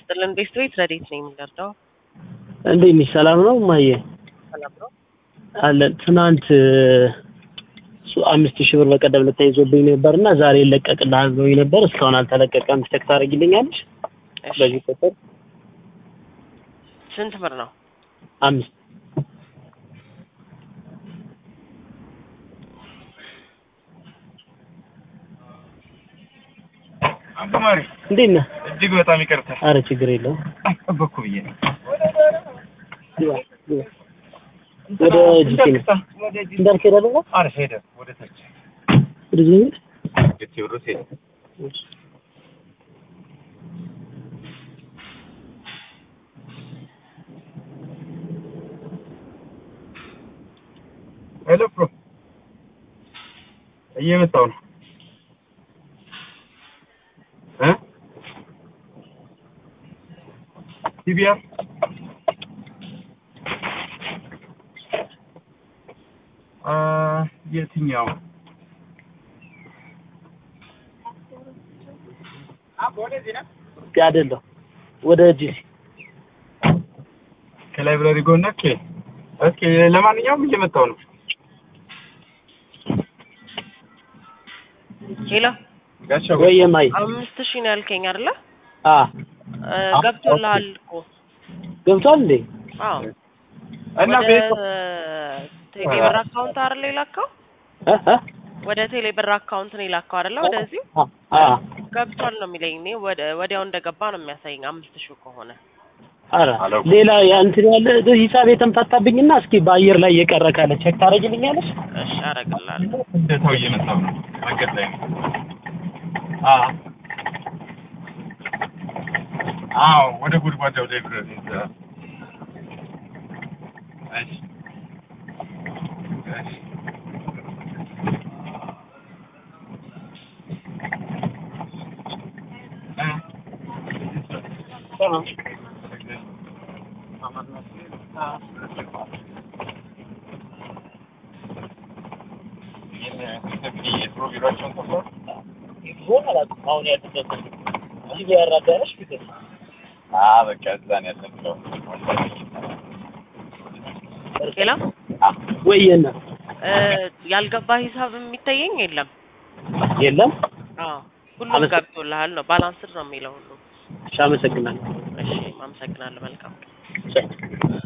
ይስጥልን። ቤስት ቤት ረዴት ነው የምንደርደው። እንዴት ነሽ? ሰላም ነው እማዬ? ሰላም ነው። አለን። ትናንት እሱ አምስት ሺህ ብር በቀደም ዕለት ተይዞብኝ ነበር እና ዛሬ ይለቀቅልሃል ብሎኝ ነበር። እስካሁን አልተለቀቀም። ቼክ ታደርጊልኛለሽ? እሺ፣ በዚህ ቁጥር ስንት ብር ነው? አምስት አስተማሪ እንዴት ነህ? እጅግ በጣም ይቅርታ አረ ችግር የለውም። ጠበቅኩ ብዬ ነው። ግባ፣ ግባ። ወደ ጂቲ ነው እንዳልክ ሄደ ደግሞ አረ ሄደ ወደ ታች ወደ ጂቲ ነው? ቴዎድሮስ ሄደ። ሄሎ ፕሮ እየመጣሁ ነው እ ቲቢአር አ የትኛው አይደለም ወደ ጂሲ ከላይብራሪ ጎን ኦኬ ኦኬ ለማንኛውም እየመጣሁ ነው ሄሎ፣ ጋሻው ወይ የማይ አምስት ሺህ ነው ያልከኝ አይደለ? አ እ፣ ገብቶልሃል እኮ። ገብቷል እንዴ? አዎ፣ እና ወደ ቤት ቴሌብር አካውንት አይደለ የላከው? እ እ ወደ ቴሌብር አካውንት ነው የላከው አይደለ? ወደዚሁ አ አ ገብቷል ነው የሚለኝ። እኔ ወደ ወዲያው እንደገባ ነው የሚያሳየኝ አምስት ሺህ ከሆነ። አረ ሌላ ያ እንትን ያለ ሂሳብ የተምታታብኝና እስኪ በአየር ላይ የቀረ ካለ ቼክ ታደርጊልኛለሽ? እሺ፣ አደርግልሃለሁ። እንደታው እየመጣሁ ነው መንገድ ላይ ነው አ አዎ ወደ ጉድጓዳው ላይብረሪ እዛ እሺ እሺ አሁን ያለበት እዚህ ያራዳረሽ ፊት በቃ እዛ ነው ያለው ሄሎ፣ ወይ የነ እ፣ ያልገባ ሂሳብ የሚታየኝ የለም። የለም። አዎ፣ ሁሉም አመሰግ- ገብቶልሃል ነው። ባላንስድ ነው የሚለው ሁሉ። እሺ፣ አመሰግናለሁ። እሺ፣ አመሰግናለሁ። መልካም ቻው።